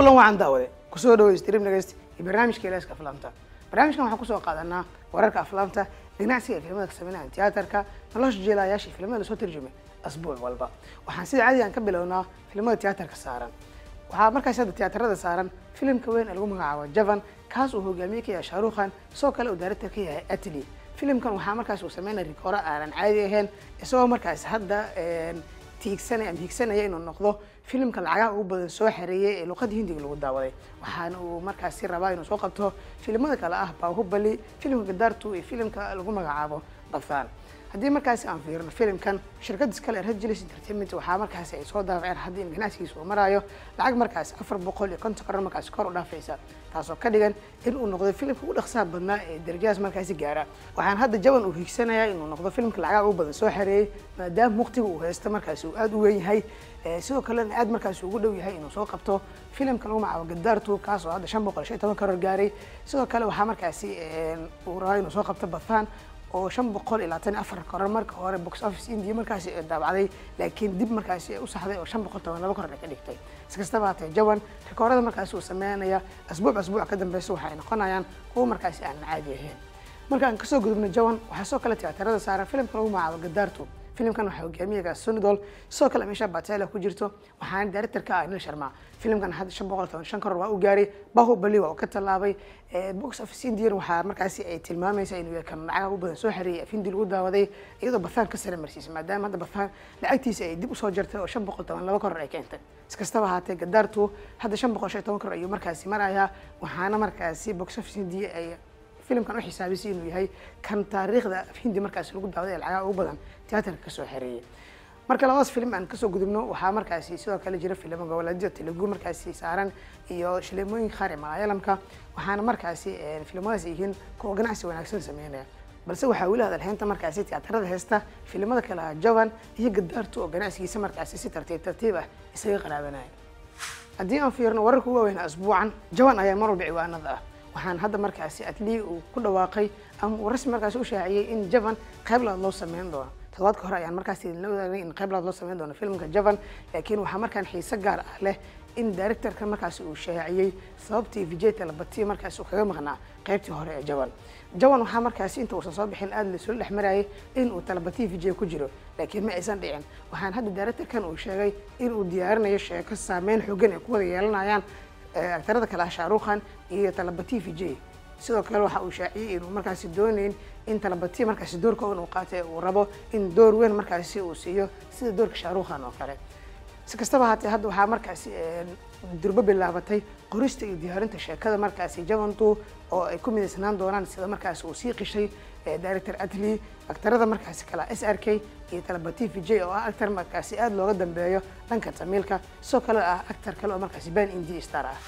kulan wacan daawade kusoo dhawo stream nagast iyo barnaamijka ilaaska aflaamta barnaamijkan waxaan kusoo qaadanaa wararka aflaamta ganacsiga filimada ka sameynaya tiyaatarka nolosha jeelayaasha filimada lasoo tarjumay asbuuc walba waxaan sida caadigan ka bilownaa filimada tiyaatarka saaran waxaa markaas hadda tiyaatarada saaran filimka weyn ee lagu magacaabo javan kaas uu hogaamiye ka yahay shaarukhan sidoo kale uu director ka yahay atli filimkan waxaa markaas uu sameynaya rikooro aanan caadi ahayn isagoo markaas hadda tiigsanaya ama hiigsanaya inuu noqdo filimka lacagaha ugu badan soo xareeyay ee luqada hindiga lagu daawaday waxaana uu markaasi rabaa inuu soo qabto filimada kale ah baahubali filimka gadartu iyo filimka lagu magacaabo dafaan haddii markaasi aan fiirino filimkan shirkadda iskale regilis entertainment waxaa markaasi ay soo daafaceen hadda in ganacsigiisa uu maraayo lacag markaasi afar boqol iyo konton karar markaasi kor u dhaafaysa taasoo ka dhigan in uu noqdo filimka ugu dhaqsaha badnaa ee darajadaas markaasi gaara waxaan hadda jaban uu hiigsanayaa inuu noqdo filimka lacagaha ugu badan soo xareeyey maadaama waqtiga uu haysto markaasi uu aada u weyn yahay sidoo kalena aad markaasi ugu dhow yahay inuu soo qabto filimka lagu magacaabo gadaartu kaas oo hadda shan boqol shan toban karar gaaray sidoo kale waxaa markaasi uu rabaa inuu soo qabto bathan oo shan boqol iyo labaatan afar korar marka hore box office india markaasi daabacday laakiin dib markaasi u saxday oo shan boqol toban laba korar ay ka dhigtay iskastaba hatee jawan rikoorada markaasi uu sameynaya asbuuc asbuuc ka dambeysa waxa ay noqonayaan kuwa markaasi aanan caadi ahayn markaan kasoo gudubno jawan waxaa soo kale tiyaatarada saaran filimka lagu magacaabo gadaartu filimkan waxaa hogaamiyaga sonidol sidoo kale meesha batela ku jirto waxaana director ka ah nil sharma filimkan hadda shan boqol toban shan koror waa u gaaray bahubali waa uu ka tallaabay box office indian waxaa markaasi ay tilmaamaysaa inuu yahay kan lacaga u badan soo xareeyay af hindi lagu daawaday iyadoo bathaan ka sare marsiisay maadaama hadda bathaan lacagtiisa ay dib usoo jartay oo shan boqol toban laba koror ay keentay iskastaba ahaatee gadaartu hadda shan boqol shan toban koror ayuu markaasi marayaa waxaana markaasi box office india ay filimkan u xisaabisay inuu yahay kan taariikhda hindi markaasi lagu daawaday ee lacagaha ugu badan tiyaatarka kasoo xereeyay marka labadaas filim aan kasoo gudubno waxaa markaasi sidoo kale jira filimo goboleedyo telugu markaasi saaran iyo shileemooyinka qaar ee malaayalamka waxaana markaasi filimadaas yihiin kuwa ganacsi wanaagsan sameynaya balse waxaa weli hadalheynta markaasi tiyaatarada heesta filimada kale ah javan iyo gadaartu oo ganacsigiisa markaasi si tartiib tartiib ah isaga qaraabanaya haddii aan fiirno wararka ugu waaweyn asbuucan javan ayaa mar walba ciwaanada ah waxaan hadda markaasi atlii uu ku dhawaaqay ama uu rasmi markaasi u shaaciyey in javan qayb laad loo sameyn doono todobaadka hore ayaan markaasi idinla wadaagay in qayb laad loo sameyn doono filmka javan laakiin waxaa markaan xiise gaar ah leh in directorka markaasi uu shaaciyey sababtii vijay talabati markaasi uu kaga maqnaa qaybtii hore ee javan javan waxaa markaasi inta uusan soo bixin aada laisula dhex marayay in uu talabati vijay ku jiro laakiin ma aysan dhicin waxaan hadda directorkan uu sheegay in uu diyaarinayo sheeko saameyn xoogan ay ku wada yeelanayaan aktarada kale ah shaarukhan iyo talabati vijay sidoo kale waxa uu shaaciyey inuu markaasi dooneyn in talabati markaasi doorka uu qaatay uu rabo in door weyn markaasi uu siiyo sida doorka shaarukhan oo kale si kastaba haatee hadda waxaa markaasi durbo bilaabatay qorista iyo diyaarinta sheekada markaasi javantu oo ay ku midaysnaan doonaan sida markaasi uu sii qishay director atli aktarada markaasi kale s r k iyo talabati vijay oo ah actor markaasi aada looga dambeeyo dhanka tamiilka sidoo kale ah actor kale oo markaasi ban indi star ah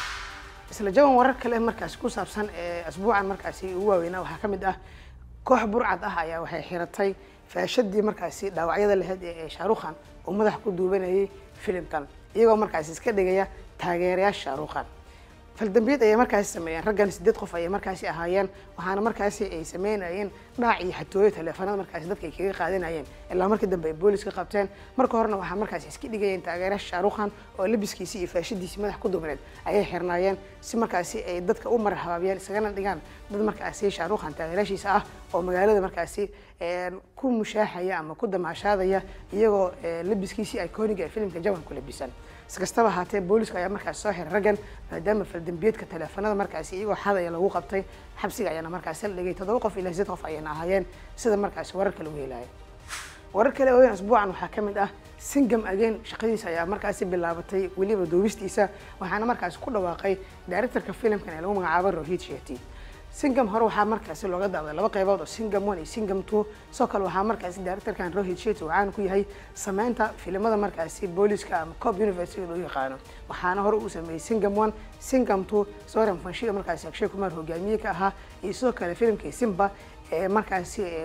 isla jaban warar kale markaasi ku saabsan ee asbuucan markaasi ugu waaweynaa waxaa ka mid ah koox burcad ah ayaa waxay xiratay faashadii markaasi dhaawacyada lahayd ee shaarukhan uu madax ku duubanayay filimkan iyagoo markaasi iska dhigaya taageerayaasha shaarukhan faldambiyad ayay markaasi sameeyeen raggan sideed qof ayay markaasi ahaayeen waxaana markaasi ay sameynayeen dhaac iyo xatooyo taleefanada markaasi dadka ay kaga qaadanayeen ilaa markii dambe ay booliska qabteen marka horena waxaa markaasi iska dhigayeen taageerayaasha shaarukhan oo labiskiisii iyo faashadiisii madax ku duubneed ayay xirnaayeen si markaasi ay dadka u mar habaabiyaan isagana dhigaan dad markaasi shaarukhan taageerayaashiisa ah oo magaalada markaasi ku mushaaxaya ama ku damaashaadaya iyagoo labiskiisii iconiga ee filimka jawan ku labisan iskastaba haatee booliska ayaa markaasi soo xiray raggan maadaama faldambiyeedka taleefanada markaasi iyagoo xadaya lagu qabtay xabsiga ayaana markaasi la dhigay toddoba qof ilaa sideed qof ayayna ahaayeen sida markaasi wararka lagu helaya warar kale ooweyn asbuucan waxaa ka mid ah singam again shaqadiisa ayaa markaasi bilaabatay weliba duubistiisa waxaana markaasi ku dhawaaqay directorka filimkan ee lagu magacaabo rohit sheti singam hore waxaa markaasi looga daawaday laba qaybood oo singam one iyo singam two sidoo kale waxaa markaasi directorkan rohit shetty uu caan ku yahay sameynta filimada markaasi booliska ama cop university loo yaqaano waxaana hore uu sameeyey singam one singam two soran fanshiga markaasi akshay kumar hogaamiye ka ahaa iyo sidoo kale filimkii simba ee markaasi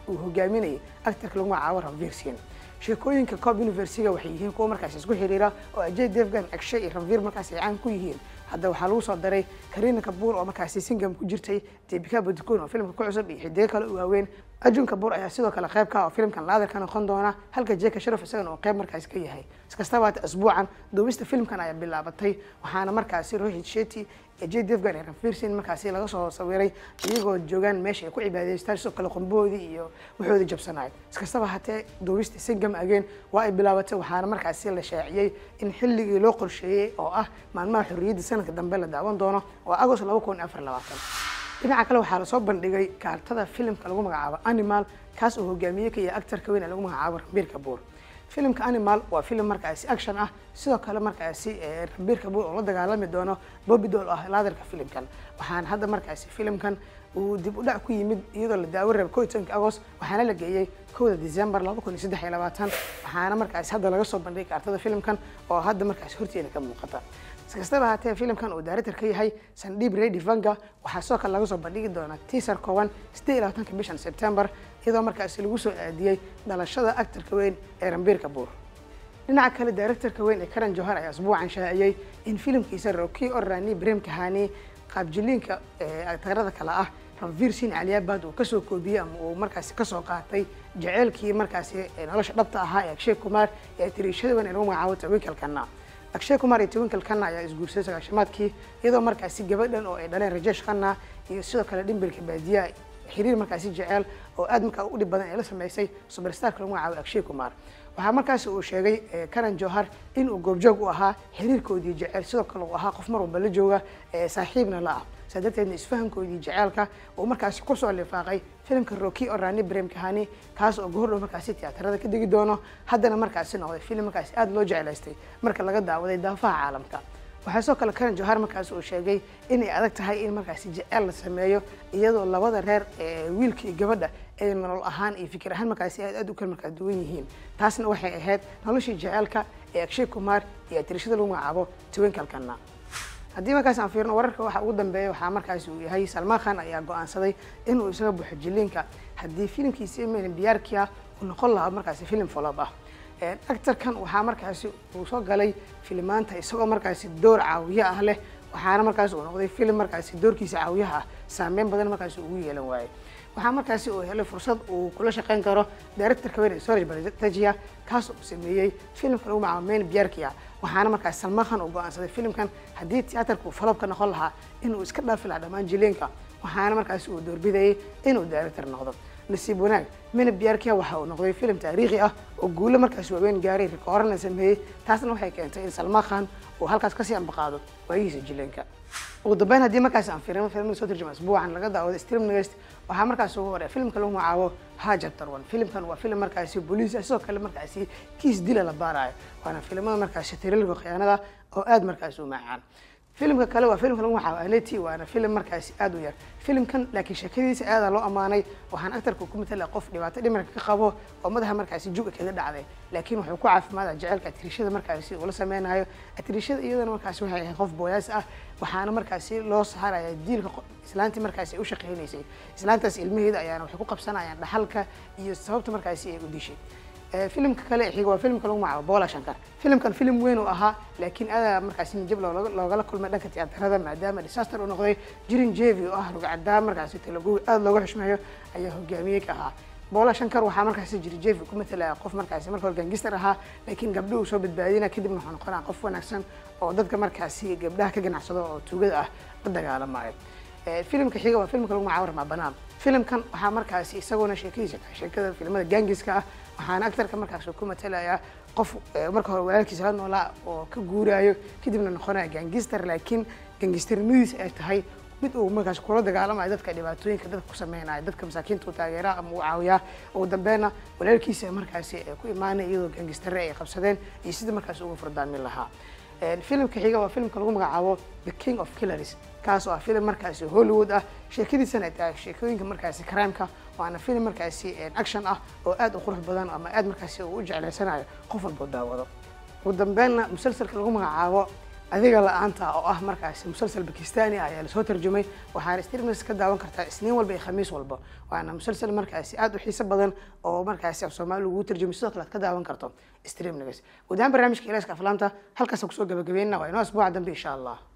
uu hogaaminayay actarka lagu magacaabo ranvir sin sheekooyinka cob universiga waxay yihiin kuwa markaas isku xiriira oo ajay devgan agshe iyo ranvir markaas ay caan ku yihiin hadda waxaa lagu soo daray karina kabuur oo markaasi singam ku jirtay debika badikon oo filimka ku cusub iyo xidigo kale u waaweyn ajun kabuur ayaa sidoo kale qayb ka ah oo filimkan laadir ka noqon doona halka jeka sharaf isagana uu qayb markaasi ka yahay iskastaba hata asbuucan duubista filimkan ayaa bilaabatay waxaana markaasi rohit sheti j devgan iyo ranfirsin markaasi laga soo sawiray iyagoo joogaan meesha ay ku cibaadaystaan sidoo kale qomboodii iyo waxoodii jabsanaay iskastaba hatee duubista singam ageen waa ay bilaabatay waxaana markaasi la shaaciyey in xilligii loo qorsheeyey oo ah maalmaha xorriyadda sanadka dambe la daawan doono oo agost laba kun afar labaatan dhinaca kale waxaa lasoo bandhigay kaartada filimka lagu magacaabo animal kaas oo hogaamiye ka yahay actarka weyn ee lagu magacaabo ranbir kabuur filimka animal waa filim markaasi action ah sidoo kale markaasi ranbir kabuur oo la dagaalami doono bobidol oo ah laadarka filimkan waxaana hadda markaasi filimkan uu dib u dhac ku yimid iyadoo la daawo raba ko iyo tobanka agost waxaana la geeyey kowda december laba kun iyo saddex iyo labaatan waxaana markaasi hadda laga soo bandhigay kaartada filimkan oo hadda markaasi horteeda ka muuqata iskastaba haatee filimkan uu director ka yahay sandhib redi vanga waxaa sidoo kale laga soo bandhigi doonaa teaser kooban siddeed iyo labaatanka bishan september iyadoo markaasi lagu soo aadiyey dhalashada actarka weyn ee ranbir kabuur dhinaca kale directorka weyn ee karan johar ayaa asbuucan shaaciyey in filimkiisa roki orani brem kahani qaabjiliinka aktarada kale ah ranvir sin caliyaabad uu kasoo koobiyey ama uu markaasi kasoo qaatay jaceylkii markaasi nolosha dhabta ahaa ee akshay kumar ee tiriishada weyn ee lagu magacaabo tawinkalkana akshay kumar iyo twinkle khanna ayaa isguursaday sagaashamaadkii iyadoo markaasi gabadhan oo ay dhaleen rajesh khanna iyo sidoo kale dhimbilka baadiyaha xiriir markaasi jeceel oo aad markaa u dhib badan ee la sameysay superstarka lagu magacaabo akshay kumar waxaa markaasi uu sheegay karan johar in uu goobjoog u ahaa xiriirkoodii jeceel sidoo kale uu ahaa qof mar walba la jooga saaxiibna la ah saa darteedna isfahankoodii jeceelka uu markaasi kusoo lifaaqay filimka roki orani brem kahani kaas oo goordhow markaasi tiyaatarada ka degi doono haddana markaasi noqday filim markaasi aada loo jeclaystay marka laga daawaday daafaha caalamka waxaa sidoo kale karan johar markaasi uu sheegay inay adag tahay in markaasi jeceel la sameeyo iyadoo labada reer ee wiilka iyo gabadha ay nolol ahaan iyo fikir ahaan markaasi aad aad u kala markaa duwan yihiin taasna waxay ahayd noloshii jeceelka ee akshay kumar iyo atirishada lagu magacaabo twinkalkana haddii markaas aan fiirno wararka waxa ugu dambeeya waxaa markaasi uu yahay salmaan khan ayaa go-aansaday inuu isaga buuxo jiliinka haddii filimkiisi mn biyaarkia uu noqon lahaa markaasi filim folob ah actarkan waxaa markaasi uu soo galay filimaanta isagoo markaasi door caawiye ah leh waxaana markaasi uu noqday filim markaasi doorkiisa caawiyaha ah saameyn badan markaasi ugu yeelan waayey waxaa markaasi uu helay fursad uu kula shaqeyn karo directorka weyn ee soraj batajia kaas uu sameeyey filimka lagu magacaabo men biarkia waxaana markaasi salmaan khan uu go-aansaday filimkan haddii tiyaatarka uu falobka noqon lahaa inuu iska dhaafi lahaa dhammaan jileenka waxaana markaasi uu doorbidayay inuu director noqdo nasiib wanaag mena biarkia waxa uu noqday filim taariikhi ah oo guulo markaasi waaweyn gaaray rikooran la sameeyey taasna waxay keentay in salmaan khan uu halkaas kasii ambaqaado waayihiisa jileenka ugu dambeyn haddii markaasi aan fiirino filimada soo tarjuma asbuucan laga daawado stream nagast waxaa markaasi ugu horay filimka lagu magacaabo hajar tarwan filimkan waa filim markaasi booliis ah sidoo kale markaasi kiis dila la baarayo waana filimada markaasi tirilka khiyaanada oo aad markaasi u macaan filimka kale waa filimka lagu magacaabo aleti waana filim markaasi aad u yar filimkan laakiin sheekadiisa aadaa loo ammaanay waxaan actarka ku matala qof dhibaato dhimirka ka qabo oo madaxa markaasi juga kaga dhacday laakiin wuxuu ku caafimaada jecelka atirishada markaasi uu la sameynayo atirishada iyadana markaasi waxay ahayd qof booyaas ah waxaana markaasi loo saaraya diilka islaantii markaasi ay u shaqeynaysay islaantaas ilmaheeda ayaana waxay ku qabsanayaan dhaxalka iyo sababta markaasi ay u dishay filimka kale xiga waa filimka lagu magacaabo bola shankar filimkan filim weyn uu ahaa laakiin adaa markaasi nijab loogala kulmay dhanka tiyaatarada maadaama disaster uu noqday jirin jevi oo ah rugcadaa markaasi talagowi aada looga xushmeeyo ayaa hogaamiyey ka ahaa bola shankar waxaa markaasi jiri jevi ku matalaya qof markaasi marka hore gangister ahaa laakiin gabdho uu soo badbaadina kadibna wuxuu noqonaya qof wanaagsan oo dadka markaasi gabdhaha ka ganacsado oo tuugada ah la dagaalamayo filimka xiga waa filimka lagu magacaabo ramabanaan filimkan waxaa markaasi isaguna sheekadiisa tahay sheekada filimada gangiska ah waxaana actarka markaas ku matalaya qof marka hore walaalkiisa la noolaa oo ka guuraayo kadibna noqonaya gangister laakiin gangisternimadiisa ay tahay mid uu markaas kula dagaalamayo dadka dhibaatooyinka dadka ku sameynayo dadka masaakiinta u taageeraa ama u caawiyaa ugu dambeynna walaalkiisa markaasi ay ku imaanay iyadoo gangistare ay qabsadeen iyo sidii markaasi uga furdaamin lahaa filimka xiga waa filimka lagu magacaabo the king of killers kaas oo ah filim markaasi hollywood ah sheekadiisana ay tahay sheekooyinka markaasi crimeka waana filim markaasi action ah oo aad u qurux badan ama aad markaasi uu u jeclaysanayo qof walboo daawado ugu dambeynna musalsalka lagu magacaabo adiga la-aanta oo ah markaasi musalsal bakistani ah ayaa lasoo tarjumay waxaana streamnext ka daawan kartaa isniin walba iyo khamiis walba waana musalsal markaasi aada u xiiso badan oo markaasi af soomaali lagu tarjumay sidoo kale aad ka daawan karto streamnext guud ahaan barnaamijka ilaaska aflaamta halkaasa kusoo gabagabeynna waa inoo asbuuca dambe insha allah